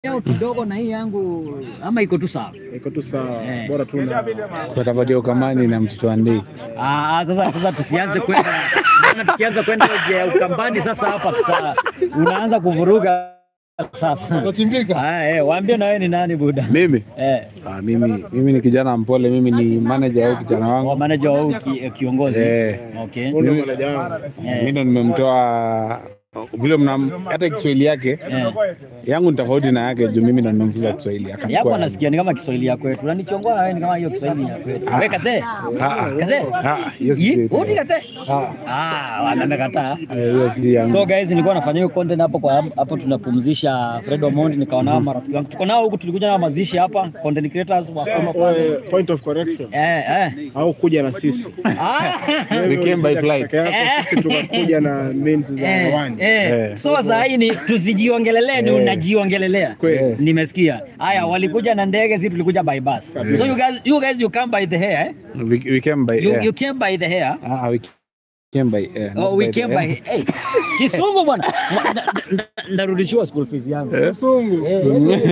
yao kidogo na hii yangu ama iko tu sawa? iko tu sawa, Eh. bora tu na Watapatia ukamani na mtoto wa ndei. Ah, ah, sasa sasa tusianze kwenda maana tukianza kwenda je ya ukambani sasa hapa tuta unaanza kuvuruga sasa. Utachimbika. Ah, eh, waambie na wewe ni nani buda? Mimi Eh, ah, mimi mimi ni kijana mpole, mimi ni manager au kijana wa wangu manager wa huu ki, kiongozi. eh, Okay. Huyu ndo meneja wangu. mimi ndo nimemtoa vile mna hata Kiswahili yake Eh. yangu ni tofauti na yake juu mimi ndo nimemfunza Kiswahili Yako akachukua. anasikia ni kama Kiswahili ya kwetu. Na nichongoa na wewe ni kama hiyo Kiswahili ya kwetu. Wewe kazee. Ah, Kazee. ah, hiyo si Yi, yetu. Uti kazee. Ah, Ah, amekataa. eh, hiyo si yangu. So guys, nilikuwa nafanya hiyo content hapo kwa hapo tunapumzisha Fred Omondi, nikaona hao marafiki wangu tuko nao huku, tulikuja na mazishi hapa, content creators wa kama pale. Eh, Point of correction Eh eh. au kuja na sisi Ah. We came by flight. Peke yako, sisi tukakuja na means za Eh, hewani. eh. Eh. So saa hii ni tusijiongelelea, ni unajiongelelea. Kweli. Nimesikia. Haya, walikuja na ndege, sisi tulikuja by bus. So you guys, you guys you come by the hair. eh? We, we came by You, air. you came by the hair. Ah, we came by air. Oh, not we by the came by air. hey, Kisumu bwana. Wa- nda- nda- Ndarudishiwa school fees yangu. Eh? Sungu. Eh, yes, guys.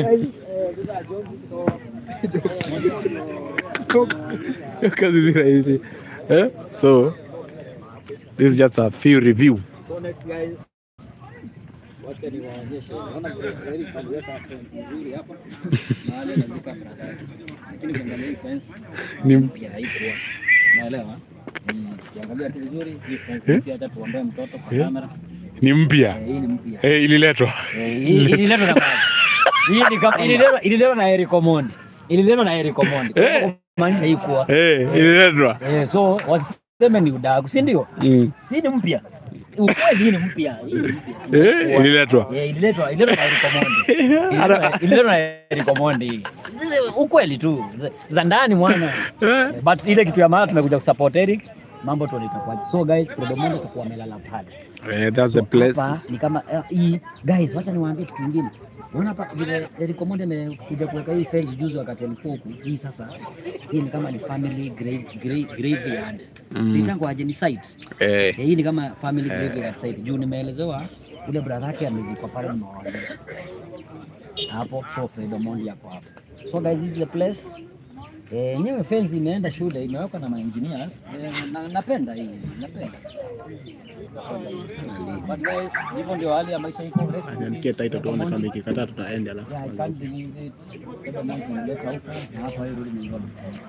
Kazi si rahisi. Eh? So this is just a few review. So next guys, wacha niwaonyeshe. Naona Eric aliweka fence nzuri hapa. Mahali anazika brother yake. Lakini ukiangalia hii fence Ni mpya haikuwa. Naelewa? Mm, Ukiangalia tu vizuri hii fence mpya hata tuondoe mtoto kwa kamera. ni mpya. Eh, Hii ni mpya. Eh, ililetwa. Eh, hii ililetwa na maji. Hii ni kama ililetwa ililetwa na Eric Omondi. Ililetwa na Eric Omondi. Eh. Maana haikuwa. Eh, ililetwa. Eh, so waseme ni udaku, si ndio? Mm. Si ni mpya. Ukweli hii ni mpya. Hii ni mpya. Eh, ililetwa. Yeah, ililetwa ililetwa na Eric Omondi. Ililetwa- Ililetwa na Eric Omondi. Hizi Ukweli tu za- za ndani mwana. Eh. But ile kitu ya maana tumekuja kusupport Eric. Mambo tu itakuwaje. So guys, Fred Omondi atakuwa amelala pale. Eh, that's the place. Hapa ni kama eh, hii guys, wacha niwaambie kitu kingine. Unaona hapa vile Eric Omondi amekuja kuweka hii fence juzi wakati alikuwa huku. Hii sasa hii ni kama ni family grave grave graveyard. Mm. aje ni site. Eh, Eh, hii ni kama family graveyard site. Juu nimeelezewa ule brother yake amezikwa pale nimewaonyesha. Hapo so Fred Omondi yako hapo. So guys, this is the place. Eh, yenyewe fence imeenda shule imewekwa na engineers. Eh, na, napenda hii, napenda. But guys, hivyo ndio hali ya maisha iko. Rest- Niandikie title tuone kama ikikataa tutaenda alafu. Yeah, I can't believe it. Fred Omondi tumeleta huko na hapa hii rudi Nairobi.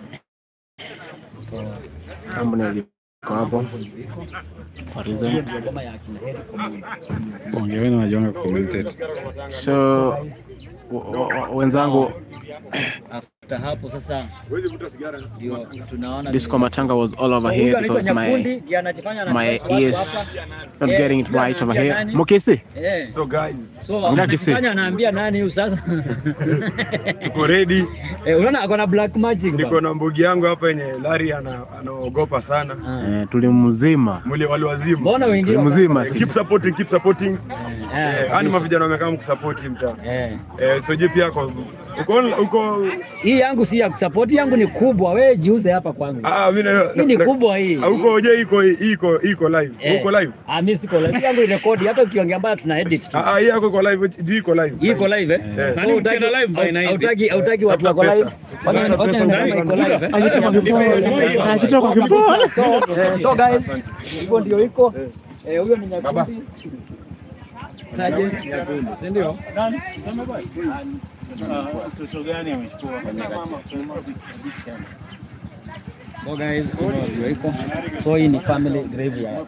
So, Thumbnail iko hapo. Kwa reason. hiyo ndio ngoma ya akina Eric Omondi. ongeweni najonga commentate. So w- w- wenzangu After hapo sasa ndio tunaona Disco Matanga was all over So, here huyu anaitwa because my Nyakundi, ndiye anajifanya my ananipa watu ears hapa. not Eh, getting it huyu right over anaambia here. nani? Mukisi. Eh, So guys, so Ongea Kisii. anajifanya anaambia nani huyu sasa? tuko ready. Eh, unaona ako na black magic. Niko bana. na mbugi yangu hapa yenye Lari ana- anaogopa sana. Ah. Eh, tulimzima. Mwili wali wazimu. Mbona wengine Tulimzima Keep sisi. supporting, keep supporting. Eh, Eh, yani kabisa. mavijana wamekaa mkusupport hii mtaa. Eh. Eh, so je pia kwa uko uko Hii yangu si ya kusupport, hii yangu ni kubwa. Wewe jiuze hapa kwangu. ah mimi na Hii ni kubwa hii. Ah, Uko je iko iko iko live. Eh. Uko live. Ah, mimi siko live. Hii yangu irekodi hata ukiongea mbaya tuna edit tu. Ah ah, hii yako iko live. Ndio iko live. Hii iko live eh? Eh. So utaki hautaki hautaki watu wako Tafuta live. Wacha Tafuta wacha pesa. nione kama iko live eh? Akitoka kwa kifua. So, eh, so guys, hivyo ndio iko. Eh, huyo ni Nyakundi. Saje? Nyakundi, si ndio? So guys, hivyo ndio iko. So hii ni family graveyard.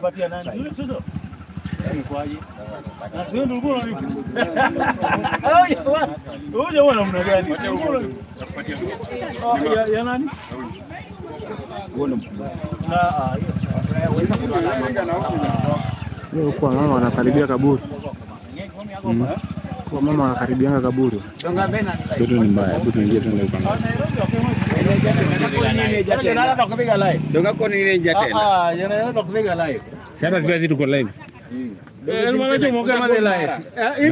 Leo kwa mama wanakaribia kaburi. Kwa mama wanakaribianga kaburi. Kitu ni mbaya, hebu tuingie tuende huko. Sasa sikia tuko live.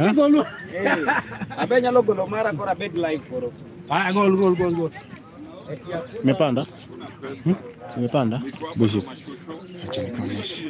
Ah, gol gol gol gol. Imepanda? Hmm? Imepanda? Bullshit. Acha nikuonyeshe.